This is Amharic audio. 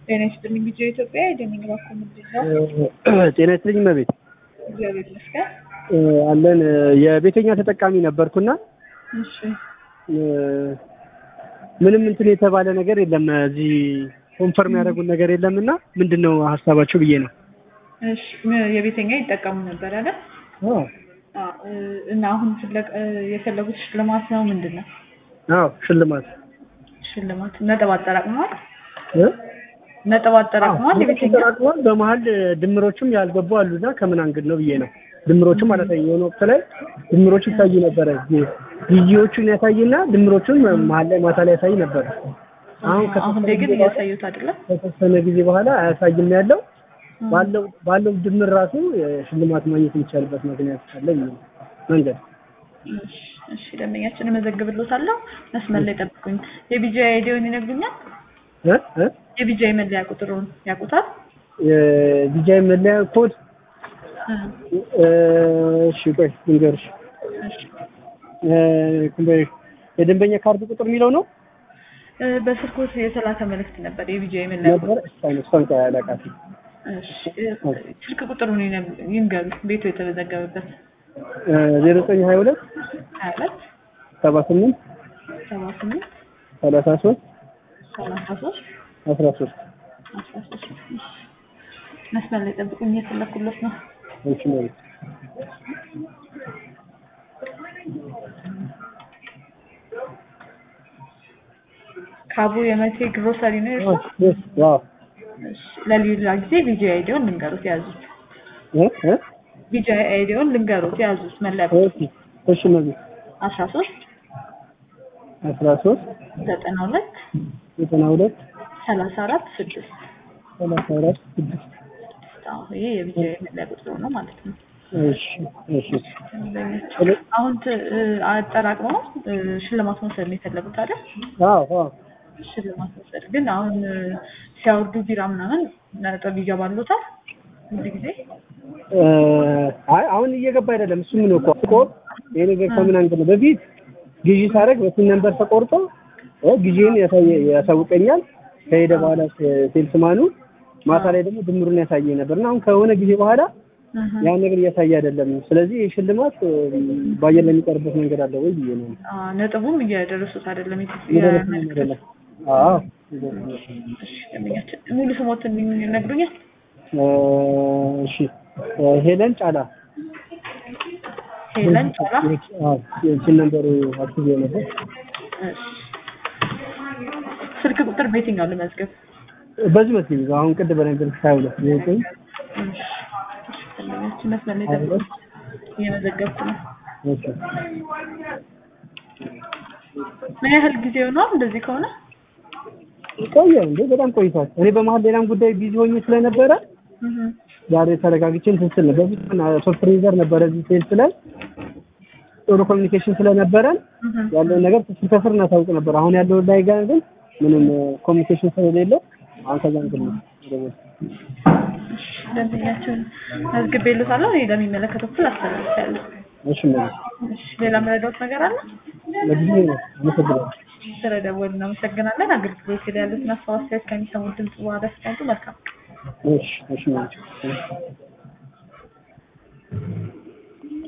ጤና ይስጥልኝ ቢጫ ኢትዮጵያ የደሚንግ ባኮ ምንድን ነው? ጤና ይስጥልኝ እመቤት እግዚአብሔር ይመስገን። አለን የቤተኛ ተጠቃሚ ነበርኩና እሺ ምንም እንትን የተባለ ነገር የለም እዚህ ኮንፈርም ያደረጉን ነገር የለም እና ምንድን ነው ሀሳባቸው ብዬ ነው እሺ ም- የቤተኛ ይጠቀሙ ነበር አይደል? አዎ አዎ፣ እና አሁን ፍለቅ የፈለጉት ሽልማት ነው ምንድን ነው? አዎ ሽልማት ሽልማት ነጥብ አጠራቅመዋል? እ? ነጥብ አጠራቅመዋል የቤተኛ ተጠራቅሟል በመሀል ድምሮችም ያልገቡ አሉና ከምን አንግድ ነው ብዬ ነው ድምሮችም ማለት ነው የሆነ ወቅት ላይ ድምሮች ይታይ ነበረ ጊዜዎቹን ያሳይና ድምሮቹን መሀል ላይ ማታ ላይ ያሳይ ነበረ አሁን አሁን ላይ ግን እያሳዩት አይደለም? ከተወሰነ ጊዜ በኋላ አያሳይም ያለው ባለው ባለው ድምር ራሱ ሽልማት ማግኘት የሚቻልበት ምክንያት አለ ብዬ ነው መንገድ እሺ፣ እሺ ደንበኛችን እመዘግብልዎታለሁ። መስመር ላይ ጠብቁኝ። የቢጃ አይዲውን ይነግሩኛል? እ እ የቢጃ መለያ ቁጥሩን ያውቁታል? የዲጃይ መለያ ኮድ እ፣ እ፣ እሺ ቆይ ልንገርሽ እሺ። እ፣ ኩምበ- የደንበኛ ካርድ ቁጥር የሚለው ነው እ፣ በስልኮት የተላከ መልእክት ነበር የቢጃ መለያ ቁጥር። ነበር እሷን እሷን ቆይ አላውቃትም እሺ፣ እ፣ ስልክ ቁጥሩን ይነግ- ይንገሩ ቤቱ የተመዘገበበት ዜሮ ዘጠኝ ሀያ ሁለት ሀያ ሁለት ሰባ ስምንት ሰባ ስምንት ሰላሳ ሶስት ሰላሳ ሶስት አስራ ሶስት አስራ ሶስት መስመር ላይ ጠብቁኝ እየፈለኩለት ነው። እሺ ማለት ካቡ የመቴ ግሮሰሪ ነው የእርሶ? ዋው እሺ፣ ለሌላ ጊዜ ቪዲዮ አይዲውን ልንገሩት ያዙት። እ እ ቪዲዮ አይዲውን ልንገሩት ያዙት። መለያ ቁጥር እሺ እሺ ማለት አስራ ሶስት አስራ ሶስት ዘጠና ሁለት ዘጠና ሁለት ሰላሳ አራት ስድስት ሰላሳ አራት ስድስት አዎ፣ ይሄ የቪዲዮ መለያ ቁጥሩ ነው ማለት ነው። እሺ እሺ አሁን ት- እ፣ አጠራቅመው እ፣ ሽልማት መውሰድ ነው የፈለጉት አይደል? አዎ አዎ ሽልማት መውሰድ ግን አሁን እ፣ ሲያወርዱ ቢራ ምናምን ነጥብ ይገባሉታል ሁሉ ጊዜ እ፣ አይ አሁን እየገባ አይደለም እሱ ምን እኮ እኮ ይሄ ነገር ከምን አንግል ነው በፊት ግዢ ሳደርግ በስንት ነንበር ተቆርጦ እ፣ ግዢን ያሳየ ያሳውቀኛል ከሄደ በኋላ ሴልስማኑ ማታ ላይ ደግሞ ድምሩን ያሳየኝ ነበር እና አሁን ከሆነ ጊዜ በኋላ እህ፣ ያን ነገር እያሳየ አይደለም። ስለዚህ ይህ ሽልማት እ፣ በአየር ላይ የሚቀርበት መንገድ አለ ወይ ብዬ ነው። አ፣ ነጥቡም እየደረሱት አይደለም የት- እየደረሰ የመልዕክት አይደለም። አዎ እሺ፣ ደንበኛችን ሙሉ ስሞትን ይነግሩኛል? እ፣ እሺ እ፣ ሄለን ጫላ ሄለን ጫላ። አዎ የእችን ነንበሩ አክቲቭ ነበር። እሺ። ስልክ ቁጥር በየትኛው ልመዝገብ? በዚህ መስጊድ አሁን ቅድም በነገርኩሽ ሀያ ሁለት ዘጠኝ እሺ፣ ደንበኛችን መስመር ላይ ጠብቁ። እየመዘገብኩ ነው። እሺ ምን ያህል ጊዜ ሆኗል እንደዚህ ከሆነ? ቆየ እንዴ በጣም ቆይቷል። እኔ በመሀል ሌላም ጉዳይ ቢዚ ሆኜ ስለነበረ እህ፣ ዛሬ ተረጋግቼ እንትን ስል ነው። በፊት ሶፍት ፍሪዘር ነበረ እዚህ ሴልስ ላይ ጥሩ ኮሚኒኬሽን ስለነበረን እህ። ያለውን ነገር ስንከስር እናሳውቅ ነበር። አሁን ያለው ላይ ጋር ግን ምንም ኮሚኒኬሽን ስለሌለው አሁን ከዛ እንትን ነው ወደ- እሺ፣ ደንበኛችን መዝግቤልዎታለሁ። እኔ ለሚመለከተው ክፍል አስተላልፋለሁ። እሺ ማለት እሺ፣ ሌላ መረዳት ነገር አለ? ለጊዜ ነው። አመሰግናለሁ። ስለደወሉ እናመሰግናለን። አገልግሎት ላይ ያሉትን ሀሳብ አስተያየት ከሚሰሙት ድምጽ በኋላ ሲቀንጡ መልካም እሺ እሺ ማለት